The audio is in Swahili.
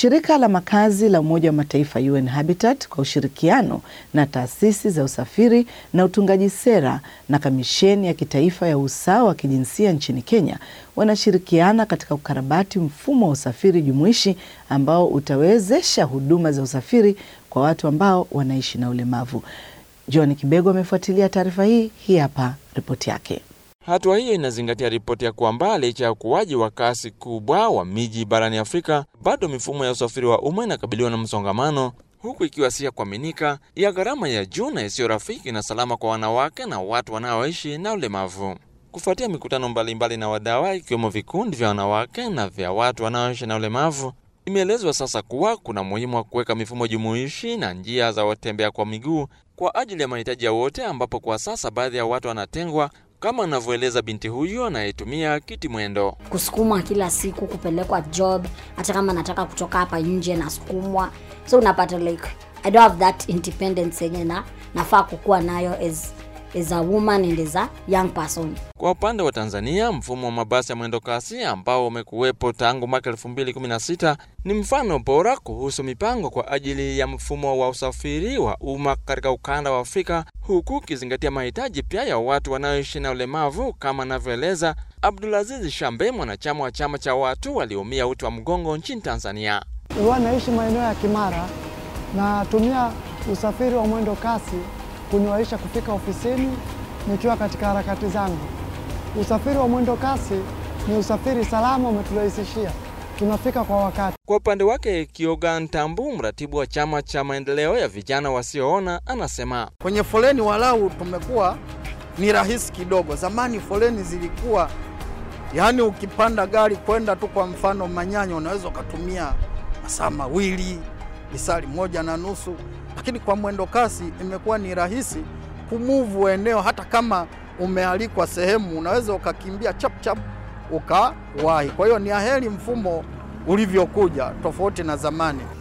Shirika la makazi la Umoja wa Mataifa UN Habitat kwa ushirikiano na taasisi za usafiri na utungaji sera na Kamisheni ya Kitaifa ya Usawa wa Kijinsia nchini Kenya wanashirikiana katika ukarabati mfumo wa usafiri jumuishi ambao utawezesha huduma za usafiri kwa watu ambao wanaishi na ulemavu. John Kibego amefuatilia taarifa hii. Hii hapa ripoti yake. Hatua hiyo inazingatia ripoti ya kwamba licha ya ukuaji wa kasi kubwa wa miji barani Afrika, bado mifumo ya usafiri wa umma inakabiliwa na msongamano, huku ikiwa si ya kuaminika, ya gharama ya juu na isiyo rafiki na salama kwa wanawake na watu wanaoishi na ulemavu. Kufuatia mikutano mbalimbali mbali na wadawa, ikiwemo vikundi vya wanawake na vya watu wanaoishi na ulemavu, imeelezwa sasa kuwa kuna muhimu wa kuweka mifumo jumuishi na njia za watembea kwa miguu kwa ajili ya mahitaji ya wote, ambapo kwa sasa baadhi ya watu wanatengwa kama anavyoeleza binti huyu anayetumia kiti mwendo. kusukumwa kila siku kupelekwa job hata kama nataka kutoka hapa nje nasukumwa so unapata like i don't have that independence yenye na nafaa kukuwa nayo as, as a woman and as a young person Kwa upande wa Tanzania, mfumo wa mabasi ya mwendo kasi ambao umekuwepo tangu mwaka 2016 ni mfano bora kuhusu mipango kwa ajili ya mfumo wa usafiri wa umma katika ukanda wa Afrika, huku ukizingatia mahitaji pia ya watu wanaoishi na ulemavu, kama anavyoeleza Abdulaziz Shambe, mwanachama wa chama cha watu walioumia uti wa mgongo nchini Tanzania. Huwa naishi maeneo ya Kimara, natumia usafiri wa mwendo kasi kuniwaisha kufika ofisini nikiwa katika harakati zangu. Usafiri wa mwendo kasi ni usafiri salama, umeturahisishia tunafika kwa wakati. Kwa upande wake, Kioga Ntambu, mratibu wa chama cha maendeleo ya vijana wasioona, anasema Kwenye foleni walau tumekuwa ni rahisi kidogo. Zamani foleni zilikuwa yaani, ukipanda gari kwenda tu kwa mfano Manyanya unaweza ukatumia masaa mawili lisali moja na nusu, lakini kwa mwendo kasi imekuwa ni rahisi kumuvu eneo. Hata kama umealikwa sehemu, unaweza ukakimbia chap chap ukawahi. Kwa hiyo ni aheri mfumo ulivyokuja, tofauti na zamani.